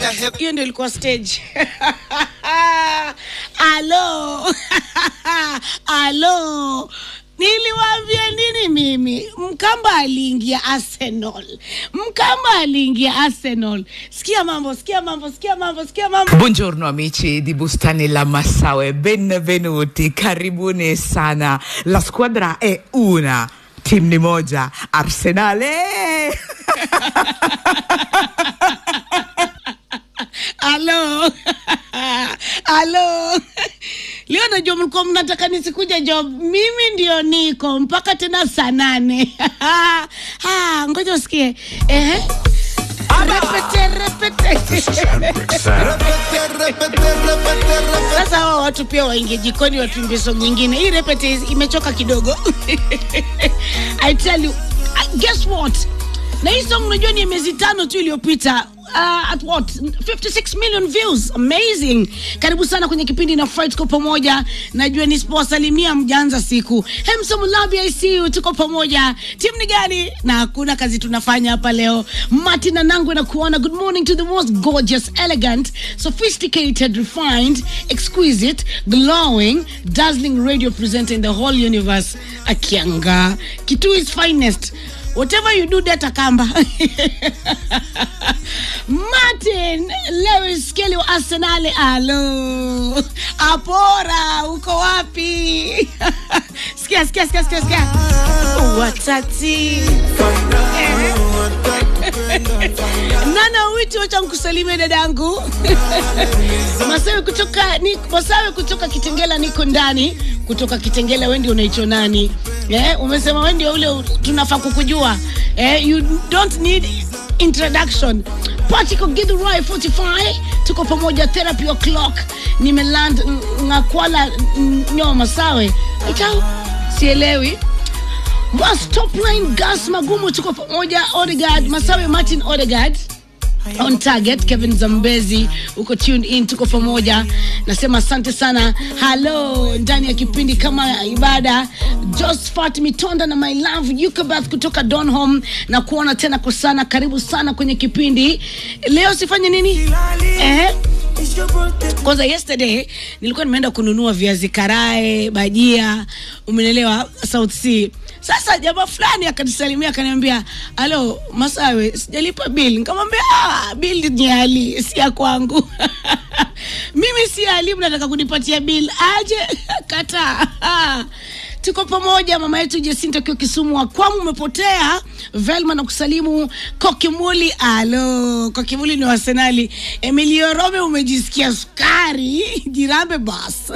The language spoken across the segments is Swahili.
hiyo ndio ilikuwa stage alo alo niliwaambia nini mimi mkamba aliingia arsenal mkamba aliingia arsenal sikia mambo sikia mambo sikia mambo sikia mambo Buongiorno amici di Bustani La Massaue, benvenuti, karibuni sana. La squadra è una, team ni moja, Arsenale. alo alo leo najua mlikuwa mnataka nisikuja job mimi ndio niko mpaka tena saa nane Ah, ngoja usikie Ehe. repete repete sasa hawa watu pia waingie jikoni watuimbie song nyingine hii repete is- imechoka kidogo i tell you uh, guess what na hii song unajua ni ya miezi tano tu iliyopita uh, at what 56 million views amazing karibu sana kwenye kipindi na fight tuko pamoja najua nisipowasalimia mjaanza siku hemsomulabi i see you tuko pamoja timu ni gani na hakuna kazi tunafanya hapa leo mati na nangwe na kuona good morning to the most gorgeous elegant sophisticated refined exquisite glowing dazzling radio presenter in the whole universe akianga kitu is finest whatever you do data kamba martin lewis kelly wa arsenali alo apora uko wapi sikia sikia sikia sikia sikia watati nana witi wacha nkusalimia dadangu masawe kutoka ni, masawe kutoka kitengela niko ndani kutoka kitengela wendi unaitwa nani eh, umesema wendi ule u- tunafaa kukujua eh, you don't need introduction patiko githurai 45 tuko pamoja therapy o'clock nimeland ng- ngakwala n- nyo masawe aitau sielewi Mas top line gas magumu tuko pamoja Odegaard Masawe Martin Odegaard on target Kevin Zambezi uko tuned in tuko pamoja nasema asante sana halo ndani ya kipindi kama ibada Josephat Mitonda na my love Yukabath kutoka Donholm na kuona tena kwa sana karibu sana kwenye kipindi leo sifanye nini eh kwanza yesterday nilikuwa nimeenda kununua viazi karae bajia umenelewa south sea sasa jamaa fulani akanisalimia akaniambia alo masawe sijalipa bil nikamwambia ah, bil ni ali si ya kwangu mimi si ali mnataka kunipatia bil aje kataa tuko pamoja mama yetu jesinta akiwa kisumu wa kwamu umepotea velma na kusalimu kokimuli alo kokimuli ni wasenali emilio rome umejisikia sukari jirambe bas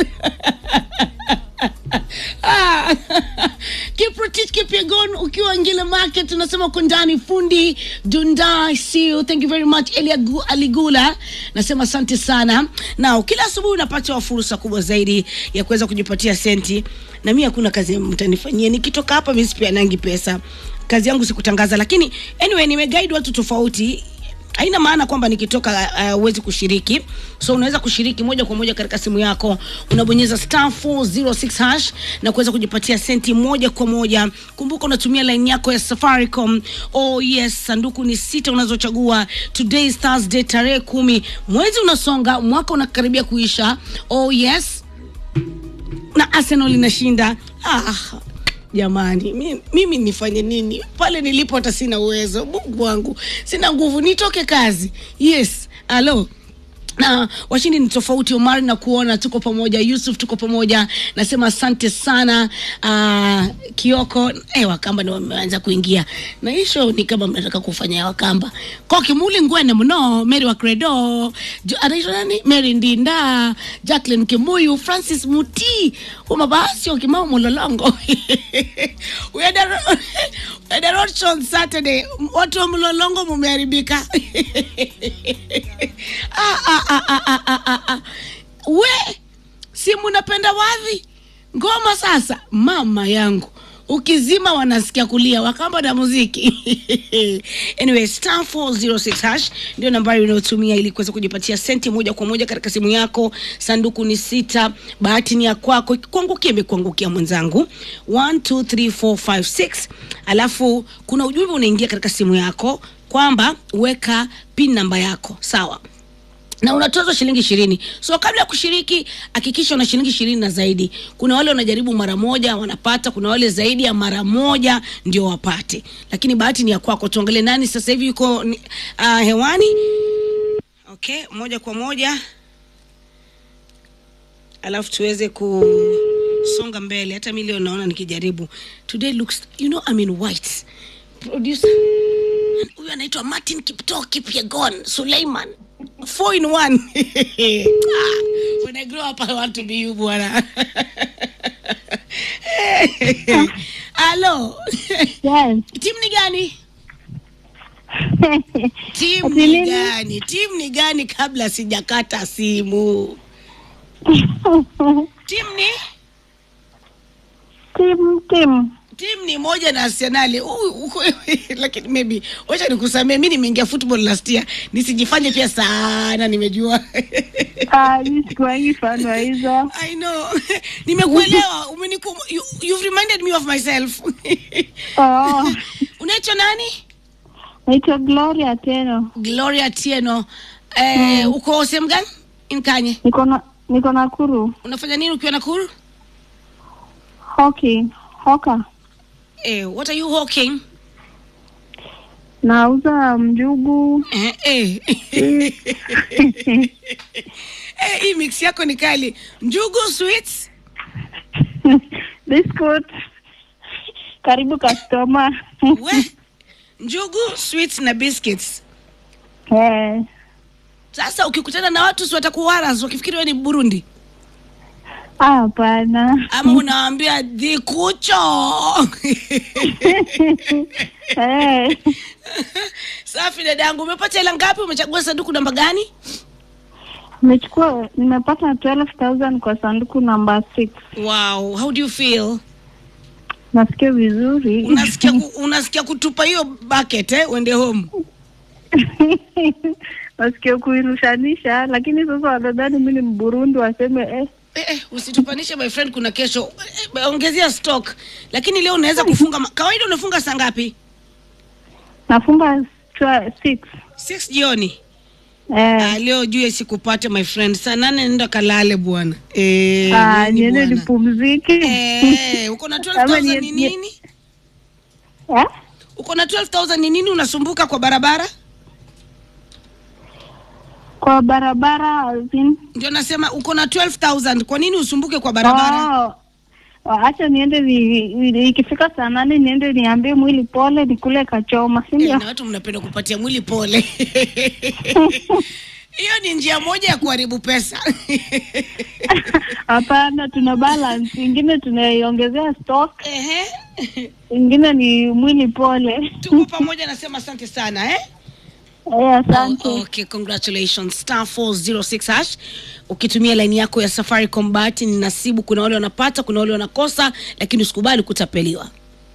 Ah, kiprotich kipiegon ukiwa ngile market unasema uko ndani fundi dunda see you thank you very much elia Gu- aligula nasema asante sana na kila asubuhi unapata fursa kubwa zaidi ya kuweza kujipatia senti na mi hakuna kazi mtanifanyia nikitoka hapa mi sipianangi pesa kazi yangu sikutangaza lakini anyway nimeguide watu tofauti haina maana kwamba nikitoka huwezi uh, kushiriki so unaweza kushiriki moja kwa moja katika simu yako unabonyeza star 406 hash na kuweza kujipatia senti moja kwa moja kumbuka unatumia line yako ya safaricom oh yes sanduku ni sita unazochagua today is thursday tarehe kumi mwezi unasonga mwaka unakaribia kuisha oh yes na arsenal inashinda ah, jamani mi- mimi nifanye nini pale nilipo hata sina uwezo mungu wangu sina nguvu nitoke kazi yes alo na washindi ni tofauti omar na kuona tuko pamoja yusuf tuko pamoja nasema asante sana uh, kioko eh, wakamba ndo wameanza kuingia na hisho ni kama mnataka kufanya ya wakamba kokimuli ngwene mno mary wa credo Jo- anaitwa nani mary ndinda jacklin kimuyu francis muti umabasio kimao mulolongo we had a ro- we had a road show on saturday watu wa mlolongo mumeharibika ah, ah, ah, ah, ah, ah, ah, ah. we si munapenda wadhi ngoma sasa mama yangu ukizima wanasikia kulia wakamba na muziki anyway star 406 hash ndio nambari unayotumia ili kuweza kujipatia senti moja kwa moja katika simu yako sanduku ni sita bahati ni ya kwako ikikuangukia imekuangukia mwenzangu 1 2 3 4 5 6 alafu kuna ujumbe unaingia katika simu yako kwamba weka pin namba yako sawa na unatozwa shilingi ishirini so kabla ya kushiriki hakikisha una shilingi ishirini na zaidi kuna wale wanajaribu mara moja wanapata kuna wale zaidi ya mara moja ndio wapate lakini bahati ni ya kwako tuangalie nani sasa hivi yuko ni- uh, hewani okay moja kwa moja alafu tuweze kusonga mbele hata mi leo naona nikijaribu today looks you know I'm in white producer huyu anaitwa martin kipto kipyegon suleiman four in one Ah, when i grow up i want to be you bwana halo Yes. timu ni gani timu Ati ni nini? gani timu ni gani kabla sijakata simu timu ni Tim, Tim. timu ni moja na arsenali Huyu- uko- lakini maybe wacha nikusamee mi nimeingia football last year nisijifanye pia sana nimejua Ah, mi sikuwangi fan wa hizo. i know nimekuelewa umeniku you, you've reminded me of myself Oh, unaitwa nani naitwa Gloria Teno. gloria tieno eh, uko sehemu gani inkanye Niko na niko Nakuru. unafanya nini ukiwa nakuru Hockey. Hoka. eh, what are you hawking Nauza mjugu. eh, eh. eh, hii mix yako ni kali njugu sweets Biscuit. Karibu customer. we njugu sweets na biscuits Eh. sasa ukikutana na watu si watakuwaras wakifikiri we ni burundi Ah, hapana. ama unawaambia dhikucho Eh. safi dadangu umepata hela ngapi umechagua sanduku namba gani Nimechukua nimepata 12000 kwa sanduku namba 6. wow how do you feel Nasikia vizuri. unasikia ku, unasikia kutupa hiyo bucket eh uende home Nasikia kuirushanisha lakini sasa wanadhani mimi ni Mburundi waseme eh Eh, eh, usitupanishe my friend kuna kesho eh, ongezea stock lakini leo unaweza kufunga ma- kawaida unafunga saa ngapi nafunga twa- six. 6 jioni Eh. ah, leo juu sikupate my friend saa nane nenda kalale bwana eh, Ah, nini niende bwana? nipumzike. eh, uko na Ama 12000 nie- ni nie- nini Eh? uko na 12000 ni nini unasumbuka kwa barabara Kwa barabara as in- ndio nasema uko na 12000 kwa nini usumbuke kwa barabara Oh. Oh, Acha niende ni- ni- ikifika saa nane niende niambie mwili pole nikule kachoma, si eh, ndio? na watu mnapenda kupatia mwili pole hiyo ni njia moja ya kuharibu pesa Hapana, tuna balance, ingine tunaiongezea stock, Ehe. ingine ni mwili pole. tuko pamoja nasema asante sana eh? Eh, asante. Oh, okay, congratulations star 406 hash ukitumia laini yako ya safaricom bahati ni nasibu kuna wale wanapata kuna wale wanakosa lakini usikubali kutapeliwa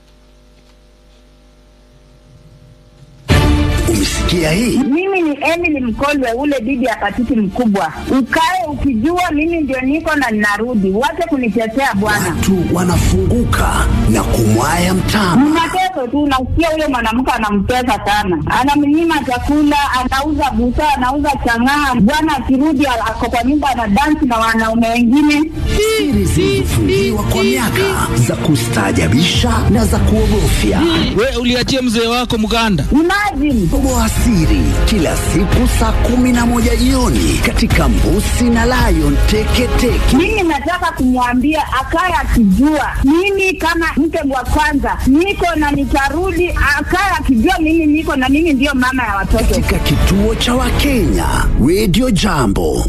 Umesikia hii? Mimi ni Emily Mkolwe, ule bibi ya patiti mkubwa. Ukae ukijua mimi ndio niko na ninarudi, wache kunitetea bwana. Watu wanafunguka na kumwaya mtama. Mnateso tu, nasikia huyo mwanamke anampesa sana, anamnyima chakula, anauza busaa, anauza chang'aa. Bwana akirudi ako kwa nyumba anadansi na wanaume wengine. Siri zilizofungiwa kwa miaka za kustaajabisha na za kuogofya. we uliachia mzee wako mganda Imagine Toboa siri kila siku saa kumi na moja jioni katika Mbusi na Lion Teketeke. mimi nataka kumwambia akaye akijua mimi kama mke wa kwanza niko na nitarudi, akaye akijua mimi niko na mimi ndiyo mama ya watoto. katika kituo cha Wakenya Radio Jambo.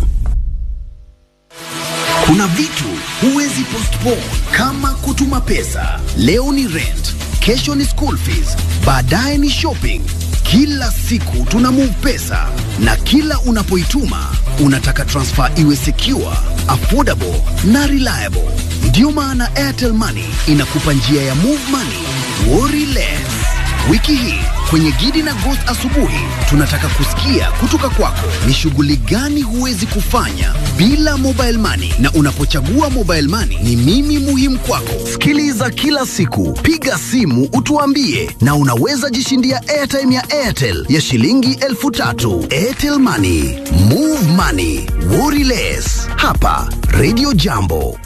Kuna vitu huwezi postpone kama kutuma pesa. Leo ni rent, kesho ni school fees, baadaye ni shopping. Kila siku tuna move pesa na kila unapoituma unataka transfer iwe secure, affordable na reliable. Ndiyo maana Airtel Money inakupa njia ya move money, worry less. Wiki hii Kwenye Gidi na Ghost asubuhi, tunataka kusikia kutoka kwako ni shughuli gani huwezi kufanya bila mobile money, na unapochagua mobile money ni mimi muhimu kwako. Sikiliza kila siku, piga simu utuambie, na unaweza jishindia airtime ya Airtel ya shilingi elfu tatu. Airtel Money, move money, worry less. Hapa Radio Jambo.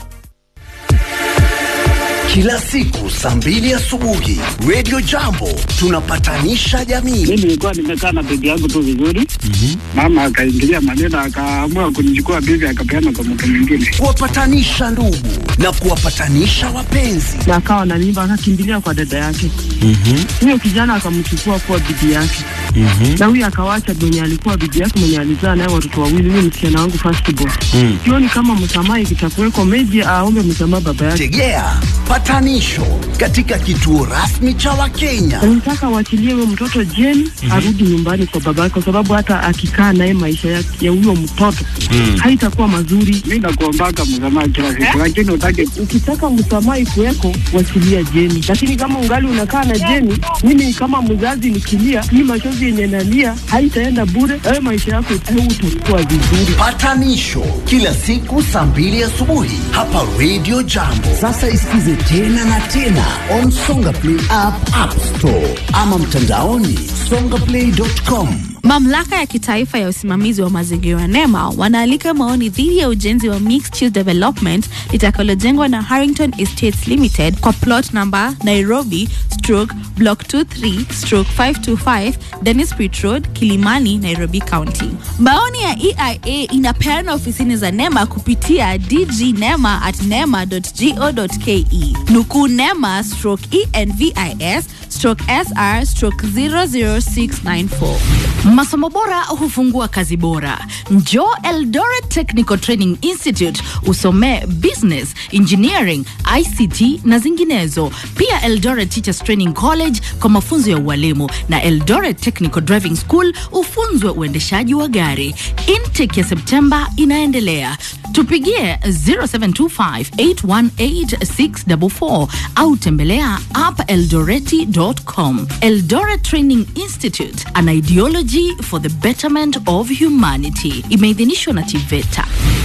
Kila siku saa mbili asubuhi Radio Jambo tunapatanisha jamii. mi nilikuwa nimekaa na bibi yangu tu vizuri mama akaingilia maneno akaamua kunichukua bibi akapeana kwa mtu mwingine kuwapatanisha ndugu na kuwapatanisha wapenzi. na akawa na mimba akakimbilia kwa dada yake huyo kijana akamchukua kuwa bibi yake na huyo akawacha mwenye alikuwa bibi yake mwenye alizaa naye watoto wawili huyo msichana wangu first born sioni kama msamaha ikitakuweko meji aombe msamaha baba yake Tegea patanisho katika kituo rasmi cha Wakenya. nataka waachilie huyo mtoto jeni arudi nyumbani kwa baba yake kwa sababu hata akikaa naye maisha ya ya huyo mtoto haitakuwa mazuri mi nakuombaka msamaha kila siku lakini utake ukitaka msamaha ikuweko wachilia jeni lakini kama ungali unakaa na jeni mimi kama mzazi nikilia hii machozi yenye nalia haitaenda bure wewe maisha yako utakuwa vizuri Patanisho kila siku saa mbili asubuhi hapa Radio Jambo. Sasa isikize tena na tena on Songa Play app, App Store ama mtandaoni songaplay.com. Mamlaka ya kitaifa ya usimamizi wa mazingira NEMA wanaalika maoni dhidi ya ujenzi wa mixed use development litakalojengwa na Harrington Estates Limited kwa plot number Nairobi stroke block 23 stroke 525 Dennis Pitt Road, Kilimani, Nairobi County. Maoni ya EIA inapeana ofisini za NEMA kupitia dgnema at nema.go.ke. Nukuu NEMA stroke ENVIS stroke SR stroke 00694. Masomo bora hufungua kazi bora. Njoo Eldoret Technical Training Institute usomee business, engineering, ICT na zinginezo. Pia Eldoret Teachers Training College kwa mafunzo ya ualimu na Eldoret Technical Driving School ufunzwe uendeshaji wa gari. Intake ya Septemba inaendelea. Tupigie 0725818644 au tembelea appeldoreti.com. Eldoret Training Institute, an ideology for the betterment of humanity. Imeidhinishwa na TIVETA.